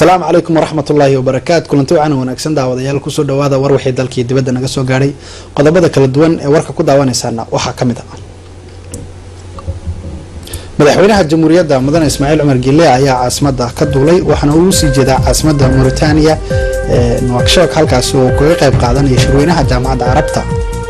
asalaamu calaykum waraxmat ullaahi wabarakaatu kulanti wacan wanaagsan daawadayaal kusoo dhawaada war wixii dalkii dibadda naga soo gaadhay qodobada kala duwan ee warka ku daawanaysaana waxaa ka mid ah madaxweynaha jamhuuriyadda mudane ismaaciil cumar gile ayaa caasimada ka duulay waxaana uu usii jeedaa caasimada mauritania ee nuakshok halkaasi oo kaga qayb qaadanaya shirweynaha jaamacadda carabta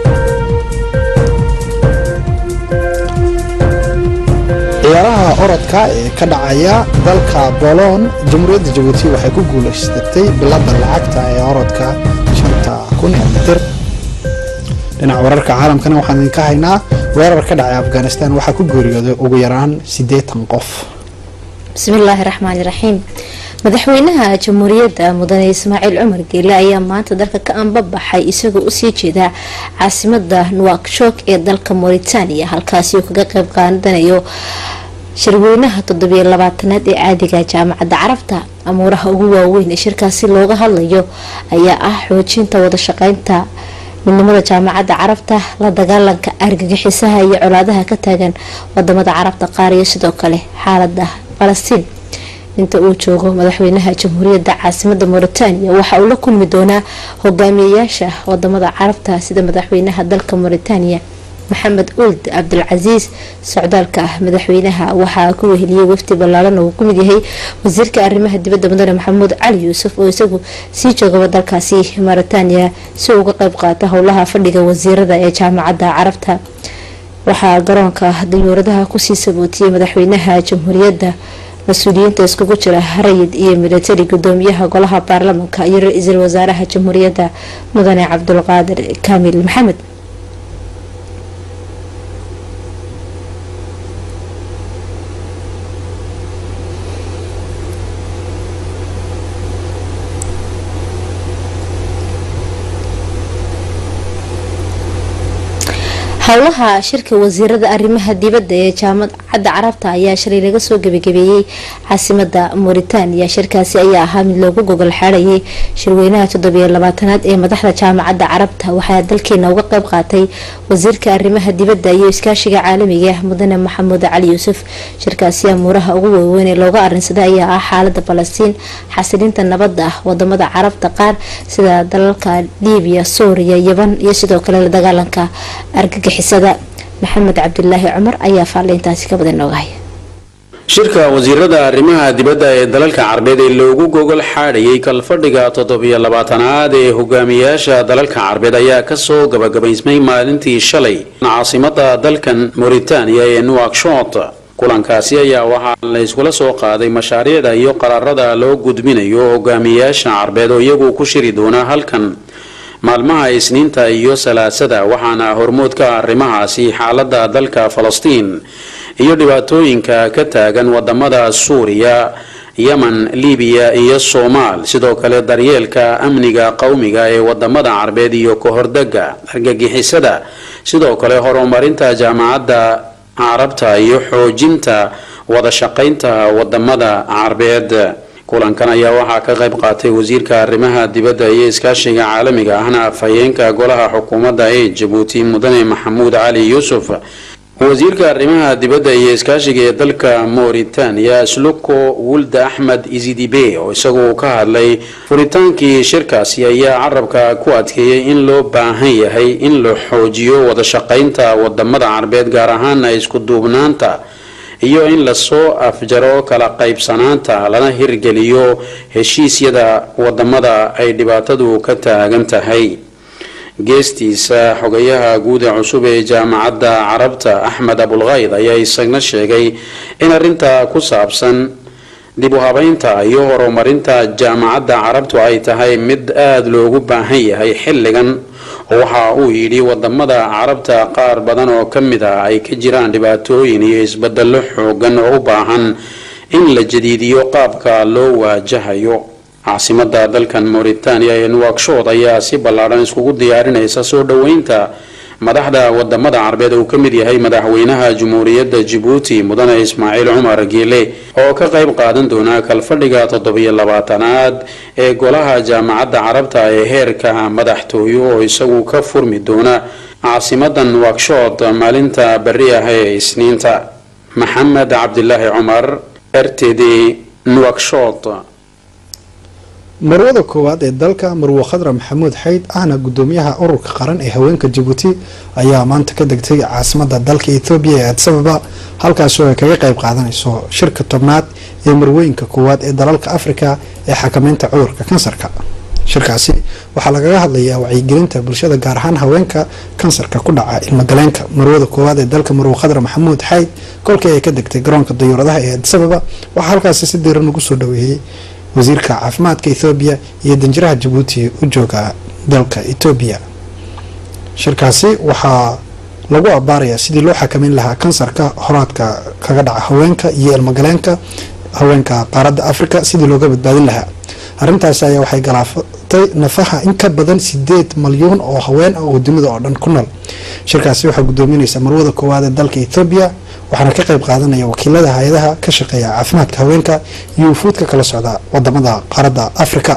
ciyaaraha orodka ee ka dhacaya dalka bolon jamhuuriyadda jabuuti waxay ku guuleysatay bilada lacagta ee orodka shanta kun ee mitir dhinaca wararka caalamkana waxaan idinka haynaa weerar ka dhacay afghanistan waxaa ku geeriyooday ugu yaraan siddeetan qof bismillaahi raxmaani raxiim madaxweynaha jamhuuriyadda mudane ismaaciil cumar geele ayaa maanta dalka ka anbabaxay isagoo usii jeeda caasimada nuwakshok ee dalka mauritania halkaasi uu kaga qeyb qaadanayo shirweynaha toddobiyo labaatanaad ee caadiga jaamacadda carabta amuuraha ugu waaweyn ee shirkaasi looga hadlayo ayaa ah xoojinta wadashaqeynta midnimada jaamacadda carabta la dagaalanka argagixisaha iyo colaadaha ka taagan wadamada carabta qaar iyo sidoo kale xaalada falastiin inta uu joogo madaxweynaha jamhuuriyadda caasimada mauritania waxa uu la kulmi doonaa hogaamiyayaasha wadamada carabta sida madaxweynaha dalka mauritania maxamed uld cabdilcasiis socdaalka madaxweynaha waxaa ku weheliyay wafdi ballaaran oo uu kumid yahay wasiirka arrimaha dibadda mudane maxamuud cali yuusuf oo isagu sii joogaba dalkaasi mauritania si uu uga qeyb qaata howlaha fadhiga wasiirada ee jaamacadda carabta waxaa garoonka dayuuradaha kusii sabootiyey madaxweynaha jamhuuriyadda mas-uuliyiinta iskugu jira rayid iyo militari gudoomiyaha golaha baarlamanka iyo ra-iisul wasaaraha jamhuuriyadda mudane cabdulqaadir kaamil maxamed howlaha shirka wasiirada arrimaha dibadda ee jaamacadda carabta ayaa shalay laga soo gebagabeeyey caasimada mauritania shirkaasi ayaa ahaa mid loogu gogol xaadhayay shirweynaha toddobiyo labaatanaad ee madaxda jaamacadda carabta waxaa dalkeena uga qeyb qaatay wasiirka arrimaha dibadda iyo iskaashiga caalamiga mudane maxamuud cali yuusuf shirkaasi amuuraha ugu waaweyn ee looga arinsaday ayaa ah xaalada falastiin xasilinta nabadda ah wadamada carabta qaar sida dalalka liibiya suuriya yaban iyo sidoo kale la dagaalanka argagixisada maxamed cabdilaahi cumar ayaa faalintaasi ka badan nooga haya shirka wasiirada arrimaha dibadda ee dalalka carbeed ee loogu gogol xaadhayay kalfadhiga toddobiyo labaatanaad ee hogaamiyayaasha dalalka carbeed ayaa kasoo gabagabaysmay maalintii shalay caasimada dalkan mauritania ee nuakshot kulankaasi ayaa waxaa la iskula soo qaaday mashaariicda iyo qaraarada loo gudbinayo hogaamiyayaasha carbeed oo iyagu ku shiri doona halkan maalmaha isniinta iyo salaasada waxaana hormood ka arrimahaasi xaalada dalka falastiin iyo dhibaatooyinka ka taagan wadamada suuriya yemen libiya iyo soomaal sidoo kale daryeelka amniga qowmiga ee wadamada carbeed iyo kahordega argagixisada sidoo kale horumarinta jaamacadda carabta iyo xoojinta wadashaqaynta wadamada carbeed kulankan ayaa waxaa ka qayb qaatay wasiirka arrimaha dibadda iyo iskaashiga caalamiga ahna afhayeenka golaha xukuumadda ee jabuuti mudane maxamuud cali yuusuf wasiirka arrimaha dibadda iyo iskaashiga ee dalka mauritania sluko wulda axmed izidibe oo isagu ka hadlay furitaankii shirkaasi ayaa carabka ku adkeeyay in loo baahan yahay in la xoojiyo wadashaqaynta wadamada carbeed gaar ahaana isku duubnaanta iyo in lasoo afjaro kala qaybsanaanta lana hirgeliyo heshiisyada wadamada ay dhibaatadu ka taagan tahay geestiisa xogayaha guud ee cusub ee jaamacadda carabta axmed abulkayd ayaa isagna sheegay in arinta ku saabsan dib u habeynta iyo horumarinta jaamacadda carabtu ay tahay mid aada loogu baahan yahay xilligan waxa uu yidhi wadamada carabta qaar badan oo ka mid ah ay ka jiraan dhibaatooyin iyo isbedelo xoogan oo u baahan in la jadiidiyo qaabka loo waajahayo caasimada dalkan mauritania ee nuwakshod ayaa si ballaadhan iskugu diyaarinaysa soo dhoweynta madaxda wadamada carbeed uu ka mid yahay madaxweynaha jamhuuriyadda jabuuti mudane ismaaciil cumar geele oo ka qayb qaadan doona kalfadhiga toddobiyo labaatanaad ee golaha jaamacadda carabta ee heerka madaxtooyo oo isagu ka furmi doona caasimadan nuwakshod maalinta beri ah ee isniinta maxamed cabdilaahi cumar r t d nuwakshod marwada koowaad ee dalka marwo khadra maxamuud xayd ahna gudoomiyaha ururka qaran ee haweenka jabuuti ayaa maanta ka degtay caasimada dalka ethoobiya ee adsababa halkaasoo ay kaga qayb qaadanayso shirka tobnaad ee marwooyinka koowaad ee dalalka afrika ee xakameynta cudurka kansarka shirkaasi waxaa lagaga hadlayaa wacyigelinta bulshada gaar ahaan haweenka kansarka ku dhaca ilmagaleenka marwada koowaad ee dalka marwo khadra maxamuud xayd kolkii ay ka degtay garoonka dayuuradaha ee adsababa waxaa halkaasi si diiran ugu soo dhaweeyey wasiirka caafimaadka ethoobiya iyo danjiraha jabuuti u jooga dalka etoobiya shirkaasi waxaa lagu abaarayaa sidii loo xakameyn lahaa kansarka horaadka kaga dhaca haweenka iyo ilmagaleenka haweenka qaaradda africa sidii looga badbaadin lahaa arrintaasi ayaa waxay galaafatay nafaha in ka badan sideed malyuun oo haween ah oo dunida oo dhan ku nool shirkaasi waxaa gudoominaysa marwada koowaad ee dalka ethoobiya waxaana ka qayb qaadanaya wakiilada hay-adaha ka shaqeeya caafimaadka haweenka iyo wufuudka kala socda wadamada qaaradda africa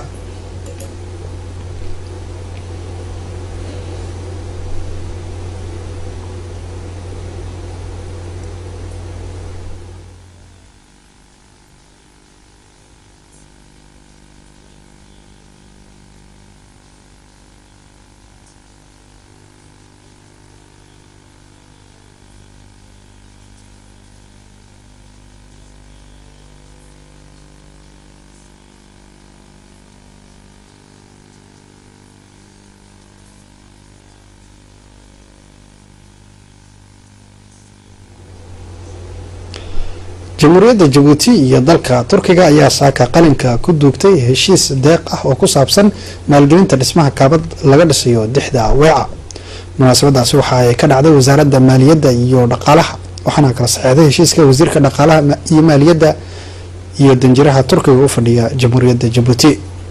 jamhuuriyadda jabuuti iyo dalka turkiga ayaa saaka qalinka ku duugtay heshiis deeq ah oo ku saabsan maalgelinta dhismaha kaabad laga dhisayo dixda weeca munaasabadaasi waxa ay ka dhacday wasaaradda maaliyadda iyo dhaqaalaha waxaana kala saxeexday heshiiska wasiirka dhaqaalaha iyo maaliyadda iyo danjiraha turkiga u fadhiya jamhuuriyadda jabuuti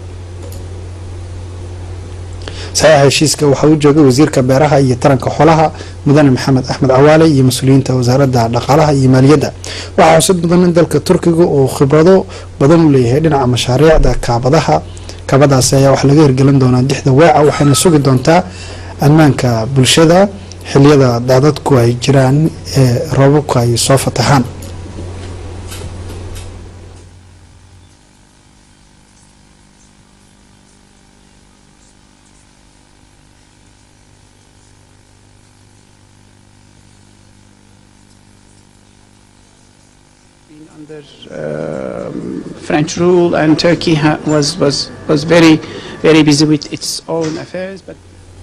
saxiixa heshiiska waxaa u joogay wasiirka beeraha iyo taranka xoolaha mudane maxamed axmed cawaale iyo mas-uuliyiinta wasaaradda dhaqaalaha iyo maaliyadda waxaa xusad mudan in dalka turkiga uu khibrado badan u leeyahay dhinaca mashaariicda kaabadaha kaabadaasi ayaa wax laga hirgelin doonaa dixda weeca waxayna sugi doontaa ammaanka bulshada xiliyada daadadku ay jiraan ee roobabku ay soo fatahaan under um, French rule, and Turkey ha- was, was, was very, very busy with its own affairs. But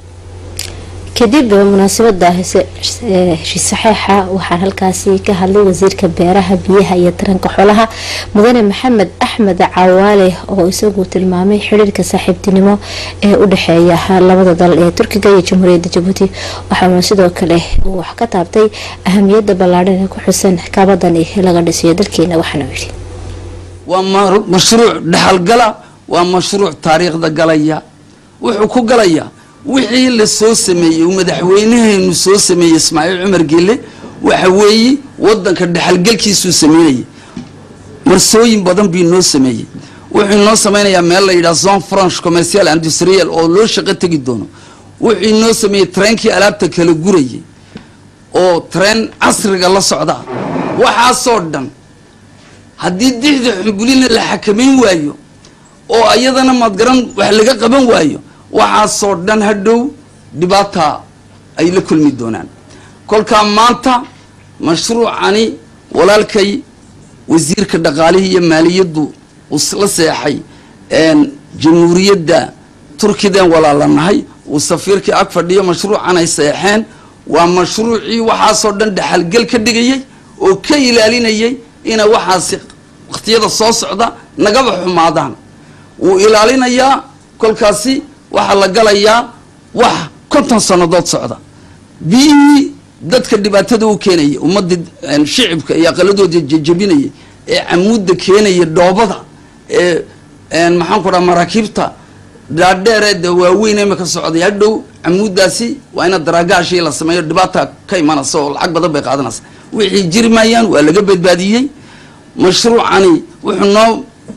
kadib munaasabada heshiis saxeixa waxaa halkaasi ka hadlay wasiirka beeraha biyaha iyo taranka xoolaha mudane maxamed axmed cawaale oo isagu tilmaamay xiriirka saaxiibtinimo ee u dhexeeya labada dal ee turkiga iyo jamhuuriyadda jabuuti waxaana sidoo kale uu wax ka taabtay ahamiyada ballaadhan ee ku xusan kaabadani laga dhisiyo dalkeena waxaana yidhi waa ma- mashruuc dhaxalgala waa mashruuc taariikhda galaya wuxuu ku galayaa wixii la soo sameeyey uu madaxweynaheenu soo sameeyey ismaaciil cumar gelle waxa weeye wadanka dhaxalgelkiisuu sameynayay marsooyin badan bii noo sameeyey wuxuu inoo sameynayaa meel la yidhaha zone franche commercial industrial oo loo shaqo tegi doono wuxuu inoo sameeyey treenkii alaabta kala gurayay oo treen casriga la socda waxaasoo dhan haddii dixda xumbulina la xakamayn waayo oo ayadana madgaran wax laga qaban waayo waxaasoo dhan hadhow dhibaata ay la kulmi doonaan kolkaa maanta mashruucani walaalkay wasiirka dhaqaalihii iyo maaliyaddu uu la seexay jamhuuriyadda turkidan walaalanahay uu safiirkii ag fadhiyo mashruucan ay seexeen waa mashruucii waxaasoo dhan dhaxalgel ka dhigayay oo ka ilaalinayay inay waxaasi wakhtiyada soo socda nagaba xumaadaan wuu ilaalinayaa kolkaasi waxaa la galayaa wax konton sannadood socda biyihii dadka dhibaatada u keenaya ummadda shicibka iyo aqaladooda jejabinaya ee camuudda keenaya dhoobada ee maxaan ku dhaha maraakiibta dhaadheereeda waaweyn imika socday hadhow camuuddaasi waa ina daraagaashii la sameeyo dhibaata ka imanaysa oo lacag badan bay qaadanaysa wixii jiri maayaan waa laga badbaadiyey mashruucani wuxuu noo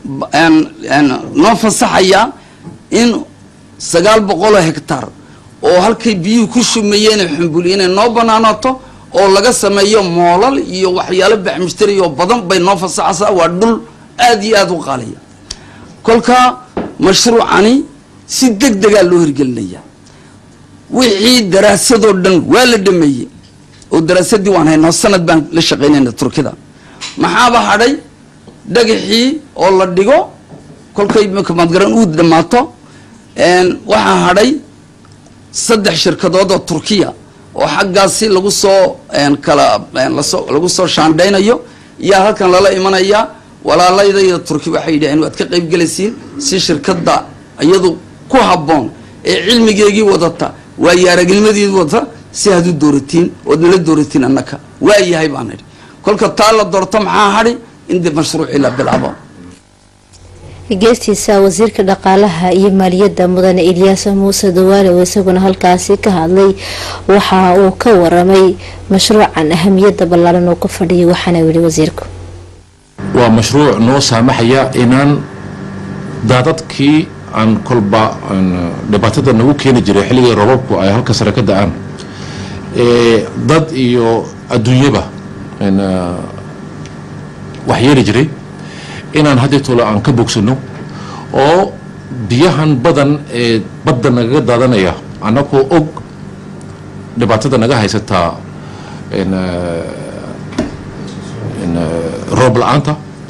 noo fasaxayaa in sagaal boqoloo hectar oo halkay biyuhu ku shumeeyeen xumbuli inay noo banaanaato oo laga sameeyo moolal iyo waxyaalo baxmushtari oo badan bay noo fasaxaysaa waa dhul aad iyo aada u qaaliya kolkaa mashruucani si deg degaa loo hirgelinaya wixii daraasadoo dhan waa la dhameeyey oo daraasadii waan haynaa sanad baan la shaqaynayna turkida maxaaba hadhay dhagaxii oo la dhigo kolkay madgaran uu dhammaato waxaa hadhay saddex shirkadood oo turkiya oo xaggaasi lagu soo kala lasoo lagu soo shaandhaynayo yaa halkan lala imanayaa walaaladayda turki waxay yidhaheen waad ka qayb gelaysiin si shirkadda iyadu ku habboon ee cilmigeegii wadata waayo aragnimadeedi wadata si aad u dooratiin ood nala dooratiin annaka waa yahay baan idhi kolka taa la doorto maxaa hadhi in dib mashruucii la bilaabo geestiisa wasiirka dhaqaalaha iyo maaliyadda mudane ilyaas muuse dawaale oo isaguna halkaasi ka hadlay waxa uu ka waramay mashruucan ahamiyadda ballaaran uu ku fadhiyay waxaana yidhi wasiirku waa mashruuc noo saamaxaya inaan daadadkii aan kolba dhibaatada nagu keeni jiray xilligii robabku ay halka sare ka da-aan dad iyo adduunyaba wax yeeli jiray inaan haddii tolo aan ka bogsano oo biyahan badan ee badda nagaga daadanaya annagoo og dhibaatada naga haysataa roob la-aanta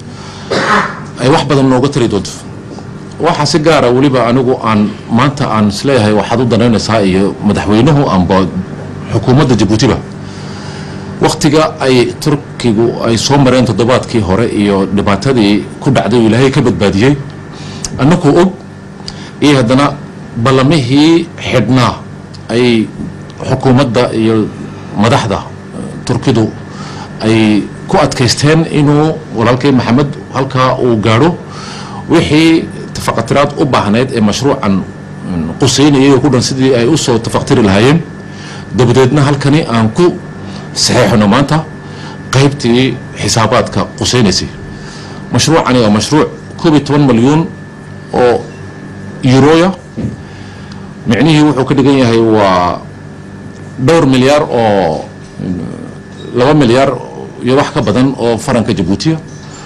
ay wax badan nooga tari doonto waxaa si gaara weliba anigu aan maanta aan isleeyahay waxaad u danaynaysaa iyo madaxweynuhu amba xukuumadda jabuutiba waktiga ay turkigu ay soo mareen toddobaadkii hore iyo dhibaatadii ku dhacday oo ilaahay ka badbaadiyey annakuu og iyo haddana ballamihii xidhnaa ay xukuumadda iyo madaxda turkidu ay ku adkaysteen inuu walaalkay maxamed halkaa uu gaadho wixii tafaqatiraad u baahnayd ee mashruucan quseynayay oo ku dhan sidii ay usoo tafaqtiri lahaayeen dabadeedna halkani aan ku saxeexno maanta qaybtii xisaabaadka quseynaysay mashruucani waa mashruuc koob iyo toban malyuun oo yuroya micnihii wuxuu ka dhigan yahay waa dhowr milyaar oo laba milyaar iyo wax ka badan oo faranka jabuutiya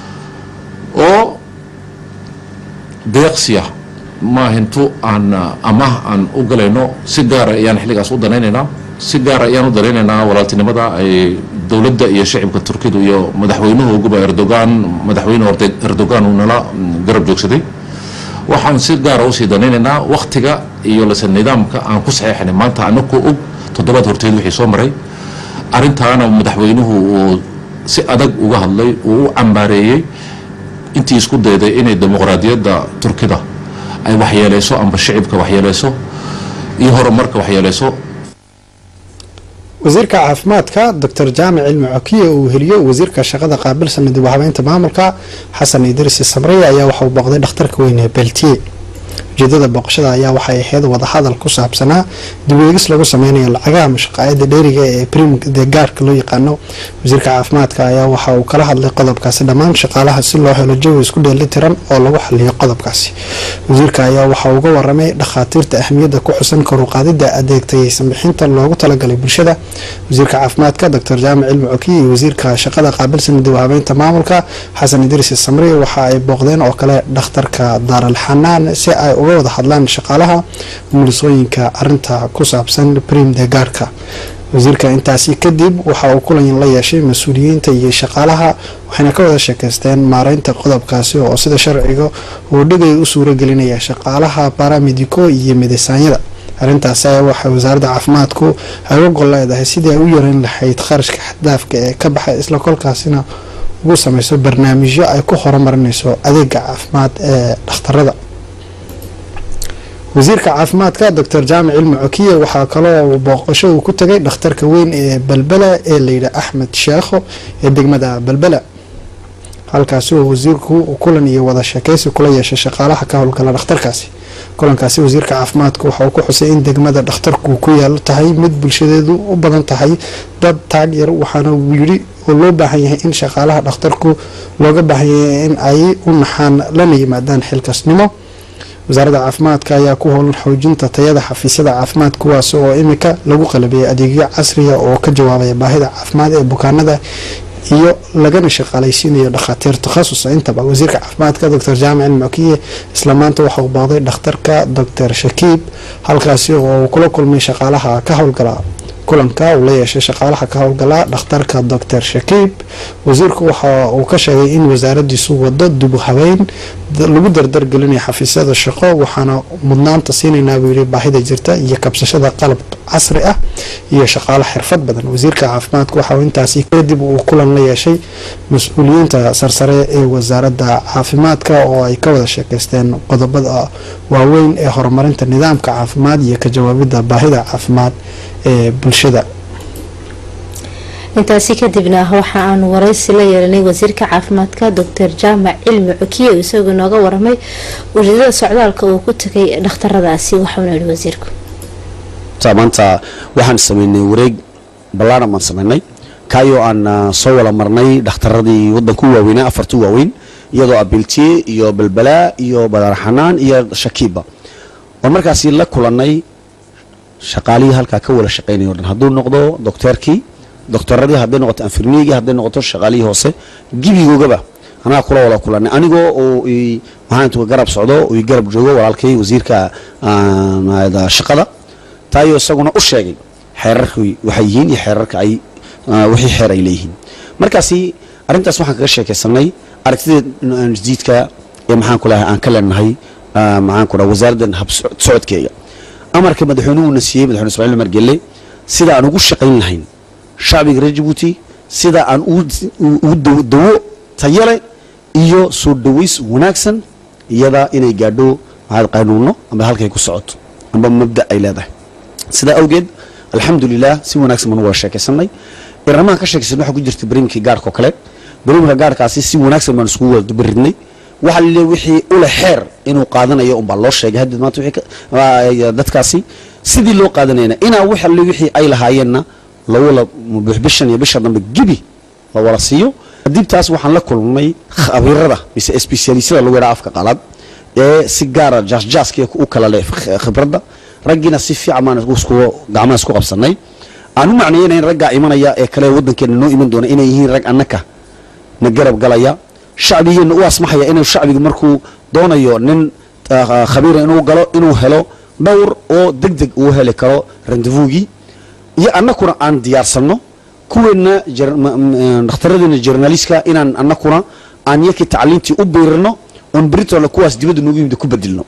oo deeqsiya maahintu aan amah aan u galayno si gaara ayaan xilligaas u danaynaynaa si gaara ayaan u danaynaynaa walaaltinimada ay dowladda iyo shacibka turkidu iyo madaxweynuhu guba erdogan madaxweyne erdogan uu nala garab joogsaday waxaan si gaara usii danaynaynaa waktiga iyo lase nidaamka aan ku saxeexnay maanta anakoo og toddobaad horteed wixii soo maray arrintaana madaxweynuhu uu si adag uga hadlay uu u cambaareeyey intii isku dayday inay dimuqraadiyadda turkida ay waxyeeleyso amba shicibka waxyeeleyso iyo horumarka waxyeeleyso wasiirka caafimaadka doctor jaamic cilmi cokiye uu heliyo wasiirka shaqada qaabilsan dib u habeynta maamulka xasan idriisi samreye ayaa waxa uu booqday dhakhtarka weyne ee beltiye ujeedada booqashada ayaa waxay ahayd wadahadal ku saabsanaa dibweegis lagu sameynayo lacagaha mashaqaayada dheeriga ee prim de gaarka loo yaqaano wasiirka caafimaadka ayaa waxa uu kala hadlay qodobkaasi dhammaan shaqaalaha si loo helo jawi isku dheelitiran oo lagu xaliyo qodobkaasi wasiirka ayaa waxa uga waramay dhakhaatiirta ahmiyadda ku xusan koruqaadida adeegtayeysan bixinta loogu talagalay bulshada wasiirka caafimaadka doctor jaamic cilmi cokiye iyo wasiirka shaqada qaabilsan dib u habeynta maamulka xasan idriis samri waxa ay booqdeen oo kale dhakhtarka daaral xanaan si ay uga wada hadlaan shaqaalaha mulisooyinka arinta ku saabsan prim de gaarka wasiirka intaasi kadib waxa uu kulan la yeeshay mas-uuliyiinta iyo shaqaalaha waxayna ka wada sheekaysteen maareynta qodobkaasi oo sida sharciga uu dhigay u suuragelinaya shaqaalaha baramedico iyo midisaanyada arrintaasi ayaa waxay wasaaradda caafimaadku ay uga gol leedahay sidii ay u yareyn lahayd kharashka xaddaafka ee ka baxay isla kolkaasina ugu sameyso barnaamijyo ay ku horumarinayso adeega caafimaad ee dhakhtarada wasiirka caafimaadka doctor jaamic cilmi cokiye waxaa kaloo booqasho uu ku tagay dhakhtarka weyn ee balbela ee layidhi axmed sheekho ee degmada balbela halkaasi oo wasiirku kulan iyo wada sheekeysi kula yeeshay shaqaalaha ka howlgala dhakhtarkaasi kulankaasi wasiirka caafimaadku waxa uu ku xusay in degmada dhakhtarku ku yaalo tahay mid bulshadeedu u badan tahay dad taag yar waxaana uu yidhi oo loo baahan yahay in shaqaalaha dhakhtarku looga baahan yahay in ay u naxaan lana yimaadaan xilkasnimo wasaaradda caafimaadka ayaa ku howlan xoojinta tayada xafiisyada caafimaad kuwaas oo imika lagu qalabiyay adeegyo casriya oo ka jawaabaya baahida caafimaad ee bukaanada iyo lagana shaqaalaysiinayo dhakhaatiir takhasus intaba wasiirka caafimaadka doctor jaamac ilmukiye isla maanta waxa uu booqday dhakhtarka doctor shakiib halkaasi oo uu kula kulmay shaqaalaha ka howlgala kulanka uu la yeeshay shaqaalaha ka howlgala dhakhtarka doctor shakiib wasiirku waxa uu ka sheegay in wasaaradiisu wado dib u habeyn lagu dardargelinayo xafiisyada shaqo waxaana mudnaanta siinaynaa buu yihi baahida jirta iyo kabsashada qalab casri ah iyo shaqaalo xirfad badan wasiirka caafimaadka waxa uu intaasi kadib uu kulan la yeeshay mas-uuliyiinta sarsare ee wasaaradda caafimaadka oo ay ka wada sheekeysteen qodobada waaweyn ee horumarinta nidaamka caafimaad iyo ka jawaabida baahida caafimaad ee bulshada intaasi kadibna waxa aanu waraysi la yeelanay wasiirka caafimaadka doctor jaamac cilmi cukiye isagoo nooga waramay ujeedada socdaalka uu ku tagay dhakhtaradaasi waxauna yihi wasiirku maanta waxaan sameynay wareeg ballaaran baan sameynay kaayoo aan soo wala marnay dhakhtaradii wadanku waaweynaa afartu waaweyn iyadoo abiltiye iyo balbalaa iyo badaarxanaan iyo shakiiba oo markaasi la kulanay shaqaalihii halkaa ka wala shaqeynaya o dhan hadduu noqdo docteerkii doctoradii hadday noqoto anfirmiyigii hadday noqoto shaqaalihii hoose gibigoogaba anaga kula wada kulanay anigoo oo maxaan garab socdo oo garab joogo walaalkay wasiirka shaqada taayoo isaguna u sheegay xeerarkii waxay yihiin iyo xeerarka ay wixii xeer ay leeyihiin markaasi arrintaas waxaan kaga sheekaysanay aragtida jadiidka ee maxaan ku lahay aan ka leenahay maxaan ku dhaha wasaaraddan hab socodkeega amarka madaxweynuhuna siiyey madaxweyne ismaaciil umar gelle sida aan ugu shaqayn lahayn shacbiga reer jabuuti sida aan ugu dawo tayale iyo soo dhaways wanaagsan iyada inay gaadho maxaad qaynuuno amba halkay ku socoto amba mabda ay leedahay sidaa awgeed alxamdulilah si wanaagsan baan wada sheekaysanay iramahan ka sheekaysan waxaa ku jirta bariimkii gaarhka oo kale bariimka gaarhkaasi si wanaagsan baan iskugu wada baridnay waxa la wixii ule xeer inuu qaadanayo unbaa loo sheegay hadda maanta dadkaasi sidii loo qaadanayna inaa wax alle wixii ay lahaayeenna lawala bishan iyo bisha dambe gebi la wala siiyo dibtaas waxaan la kulmay khabiirada mise specialistada lagu yadhaa afka qalaad ee si gaara jaasjaaska u kala leh khibradda raggiina si fiican baan gacmaha isku qabsanay aan u macneeynayn raggaa imanaya ee kale waddankeena noo iman doona inay yihiin rag annaka na garab galaya shacbigeenna u asmaxaya inuu shacbiga markuu doonayo nin khabiira inuu galo inuu helo dhowr oo deg deg uu heli karo rendevugii iyo annakuna aan diyaarsanno kuweenna dhakhtaradiina journalistka inaan annakuna aan yakii tacliintii u biirino oon beritoole kuwaas dibadda noogu yimid ku bedilno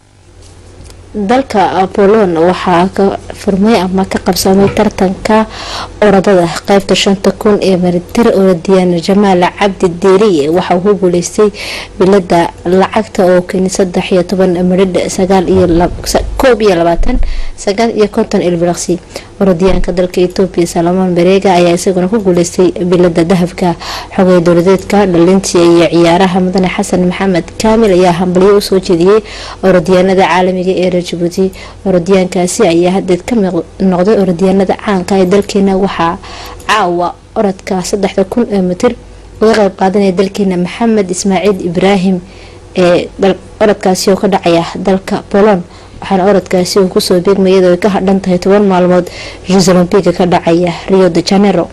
dalka bolon waxaa ka furmay ama ka qabsamay tartanka orodada qeybta shanta kun ee maritir orodiyaan jamaal cabdi deeriye waxa uu ku guuleystay bilada lacagta oo keni saddex iyo toban midhidh sagaal iyo koob iyo labaatan sagaal iyo konton ilbiraqsi orodiyaanka dalka etoobiya salamoon bareega ayaa isaguna ku guuleystay bilada dahabka xogay dowladeedka dhalintii iyo ciyaaraha mudane xasan maxamed kaamil ayaa hambalyo usoo jeediyey orodyaanada caalamiga ee jabuuti orodyaankaasi ayaa hadeed ka noqday orodyaanada caanka ee dalkeena waxaa caawa orodka saddexda kun ee mitir uga qeyb qaadanaya dalkeena maxamed ismaaciil ibraahim ee orodkaasi oo ka dhacaya dalka bolon waxaana orodkaasi uu kusoo beegmay iyadoo ay ka hadhan tahay toban maalmood jus olombiga ka dhacaya rio de janero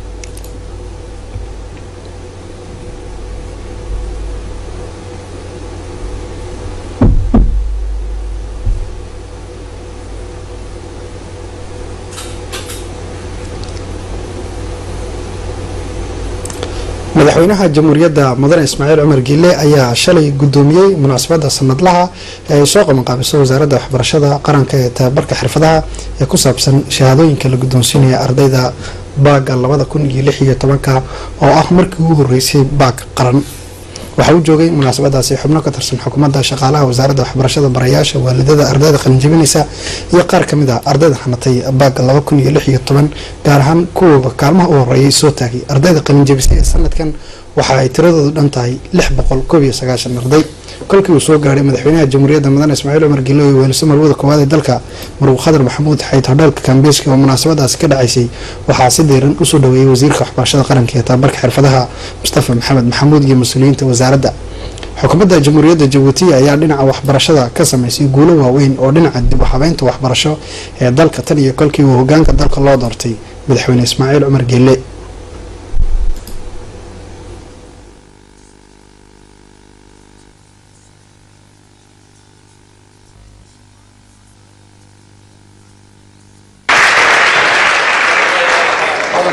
madaxweynaha jamhuuriyadda mudane ismaaciil cumar giile ayaa shalay gudoomiyey munaasabada sanadlaha ee ay soo qabanqaabiso wasaaradda waxbarashada qaranka ee tababarka xirfadaha ee ku saabsan shahaadooyinka la guddoonsiinaya ardayda baaga labada kun iyo lix iyo tobanka oo ah markii ugu horeysay baag qaran waxaa u joogay munaasabadaasi xubno ka tirsan xukuumadda shaqaalaha wasaaradda waxbarashada barayaasha waalidada ardayda qalinjabinaysa iyo qaar kamid ah ardayda hanatay baaga laba kun iyo lix iyo toban gaar ahaan kuwooba kaalmaha u horeeyay soo taagay ardayda qalinjabisay ee sanadkan waxa ay tiradoodu dhan tahay lix boqol koob iyo sagaashan arday kolkii uu soo gaadhay madaxweynaha jamhuuriyadda mudane ismaaciil cumar gilo iyo weeliso marwada koowaad ee dalka maruu khadar maxamuud xayd hodheelka kambeeski oo munaasabadaasi ka dhacaysay waxaa si diiran usoo dhaweeyey wasiirka waxbarashada qaranka ee tababarka xirfadaha mustafa maxamed maxamuud iyo mas-uuliyiinta wasaaradda xukuumadda jamhuuriyadda jabuuti ayaa dhinaca waxbarashada ka sameysay guulo waaweyn oo dhinaca dib u habeynta waxbarasho ee dalka tan iyo kolkii uu hogaanka dalka loo doortay madaxweyne ismaaciil cumar gelle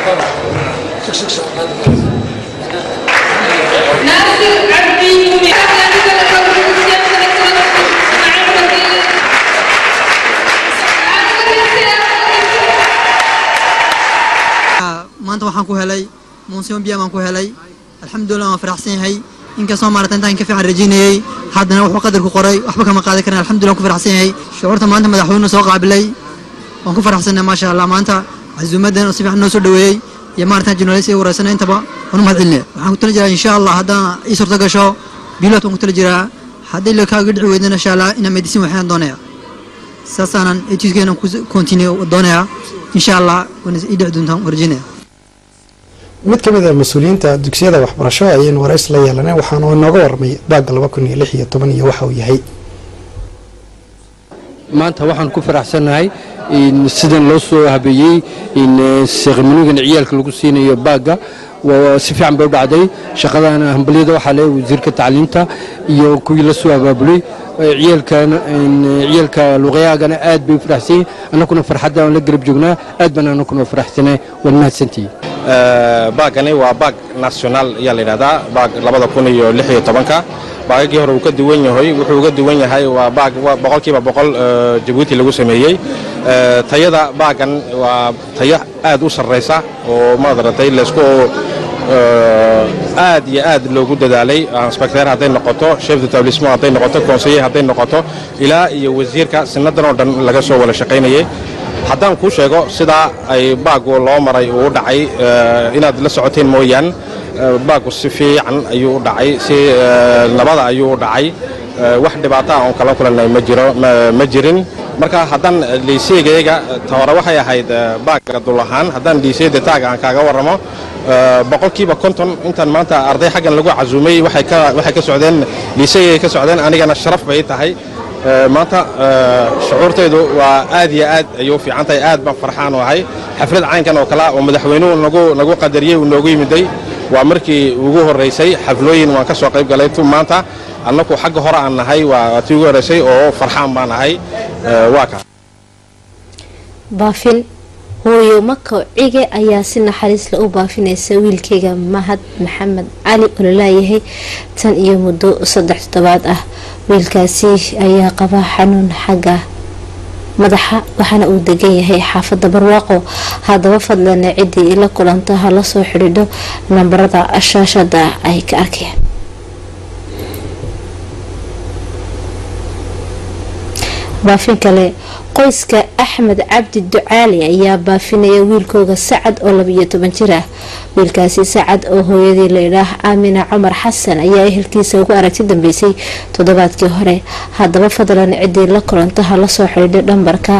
maanta waxaan ku helay munsimo biya baan ku helay alxamdulilah waan faraxsan yahay inkastoo maarata intaan ka fiican rajaynayay haddana wuxuu qadarku qoray waxba kama qaadan karin alxamdulilah waan ku faraxsan yahay shucuurta maanta madaxweyne soo qaabilay waan ku faraxsannahay maasha allah maanta casuumadan oo si fiican noo soo dhaweeyey iyo maarata journalist wareysana intaba waan u mahad celinaya waxaan ku tala jiraa insha allah haddaan ii suurta gasho bilot waan ku tala jiraa haddii la kaaga dhici weydana insha allah inaan medicine waxaan doonaya saasaanan etuskeenan ku continue doonaya insha allah waana ii dhici doontaan warjinaya mid ka mid a mas-uuliyiinta dugsiyada waxbarasho ayaynu warays la yeelanay waxaana inooga warmay baagga laba kun iyo lix iyo toban iyo waxa uu yahay maanta waxaan ku faraxsannahay in sidan loo soo habeeyey in seeqimanigan ciyaalka lagu siinayo baagga waa si fiican bay u dhacday shaqadan hambalyada waxaa le wasiirka tacliinta iyo kuwii la soo abaabulay ciyaalkan ciyaalka luqyaagana aad bay u faraxsan yihin annakuna farxadda aan la garab joognaa aad baan annakuna faraxsanay waan mahadsantihi baagani waa baag national ayaa la yidhahdaa baag labada kun iyo lix iyo tobanka baagagii hore uu ka duwan yahay wuxuu uga duwan yahay waa baag boqolkiiba boqol jabuuti lagu sameeyey tayada baagan waa tayo aad u sarraysa oo maadaragtay laysku aad iyo aad loogu dadaalay inspecteer hadday noqoto chef d'établissement hadday noqoto conseiller hadday noqoto ilaa iyo wasiirka sinadan oo dhan laga soo wada shaqaynayay haddaan kuu sheego sidaa ay baagu loo maray uu u dhacay inaad la socoteen mooyaan baagu si fiican ayuu u dhacay si nabada ayuu u dhacay wax dhibaata ah oon kala kulannay ma jiro ma jirin marka haddaan liiseygayga ta hore waxay ahayd baaga dul ahaan haddaan liiseyda taaga aan kaaga warramo boqolkiiba konton intaan maanta arday xaggan lagu casuumay waxay ka socdeen liiseygay ka socdeen anigana sharaf bay tahay maanta shucuurtaydu waa aad iyo aad ayuu fiican tahay aad baan farxaan u ahay xaflad caynkan oo kale oo madaxweynuhu nagu nagu qadariyey uu noogu yimiday waa markii ugu horraysay xaflooyin waan ka soo qayb galay tu maanta annaku xagga hore aan nahay waa tii ugu horraysay oo farxaan baan ahay waa ka baafin hooyo mako cige ayaa si naxariisla u baafinaysa wiilkeyga mahad maxamed cali oo lalaayahay tan iyo muddo saddex toddobaad ah wiilkaasi ayaa qaba xanuun xagga madaxa waxaana uu degan yahay xaafada barwaaqo haddaba fadlan ciddii la kulanta ha la soo xidhiidho nambarada shaashada ay ka arkeen baafin kale qoyska axmed cabdi ducaali ayaa baafinaya wiilkooga sacad oo labiyo toban jir ah wiilkaasi sacad oo hooyadii laydhaah aamina cumar xasan ayaa ehelkiisa ugu aragti dambeysay toddobaadkii hore haddaba fadlan ciddii la kulanta ha lasoo xidhiidha dhambarka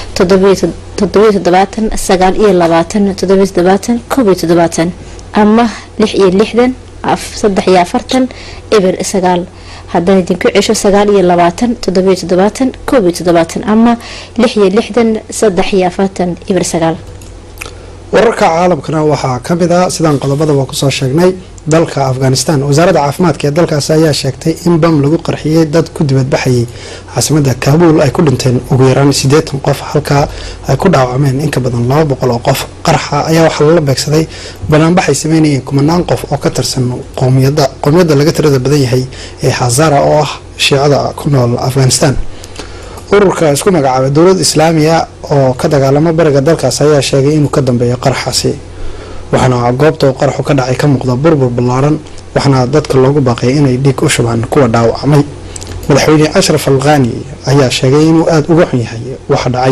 ama lix iyo lixdan saddex iyo afartan eber sagaal haddana idinku cesho sagaal iyo labaatan toddobiyo toddobaatan koob iyo toddobaatan ama lix iyo lixdan saddex iyo afartan ibir sagaal wararka caalamkana waxaa ka mid ah sidaan qodobadaba kusoo sheegnay dalka afghanistan wasaaradda caafimaadka ee dalkaasi ayaa sheegtay in bam lagu qarxiyey dad ku dibadbaxayay caasimada kaabuul ay ku dhinteen ugu yaraan siddeetan qof halkaa ay ku dhaawacmeen in ka badan laba boqol oo qof qarxa ayaa waxaa lala beegsaday banaanbaxay sameynayeen kumanaan qof oo ka tirsan qowmiyadda qowmiyadda laga tirada badan yahay ee hazara oo ah shiicada ku nool afghanistan ururka isku magacaabay dowlad islaamiya oo ka dagaalamo bariga dalkaas ayaa sheegay inuu ka dambeeyo qarxaasi waxaana goobta uu qarxu ka dhacay ka muuqda burbur ballaaran waxaana dadka loogu baaqay inay dhiig u shubaan kuwa dhaawacmay madaxweyne ashraf alkhani ayaa sheegay inuu aada uga xun yahay waxa dhacay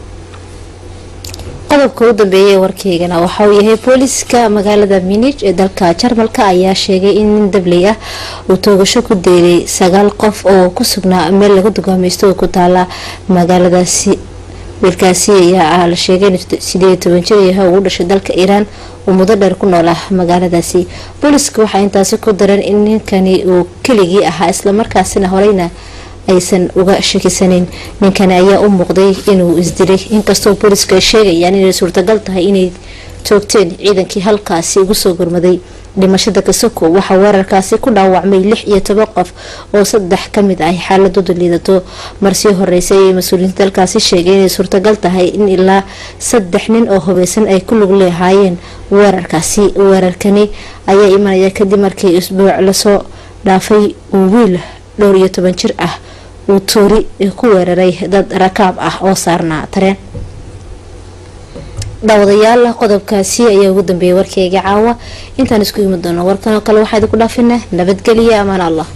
qodobka u dambeeyay warkeygana waxa uu yahay booliska magaalada minij ee dalka jarmalka ayaa sheegay in nin dabley ah uu toogasho ku deelay sagaal qof oo ku sugnaa meel laga dugaamaysto oo ku taala magaaladaasi wiilkaasi ayaa la sheegay in sideed toban jir yahay ugu dhashay dalka iiraan uu muddo dheer ku nool ah magaaladaasi booliska waxaa intaasi ku daran in ninkani uu keligii ahaa islamarkaasina horeyna aysan uga shakisaneyn ninkani ayaa u muuqday inuu isdilay inkastoo booliska ay sheegayaan inay suurtagal tahay inay toogteen ciidankii halkaasi ugu soo gurmaday dhimashada kasoko waxaa weerarkaasi ku dhaawacmay lix iyo toban qof oo saddex kamid ah xaaladoodu liidato marsii horeysay ayay mas-uuliyiinta dalkaasi sheegay inay suurtagal tahay in ilaa saddex nin oo hubeysan ay ku lug leehaayeen weerarkaasi weerarkani ayaa imanaya kadib markii isbuuc lasoo dhaafay uu wiil dhowr iyo toban jir ah uu toori ku weeraray dad rakaab ah oo saarnaa tareen daawadayaal qodobkaasi ayaa ugu dambeeyay warkeyga caawa intaan isku imi doono warkan oo kale waxaa idinku dhaafinaa nabadgeliya amaan allah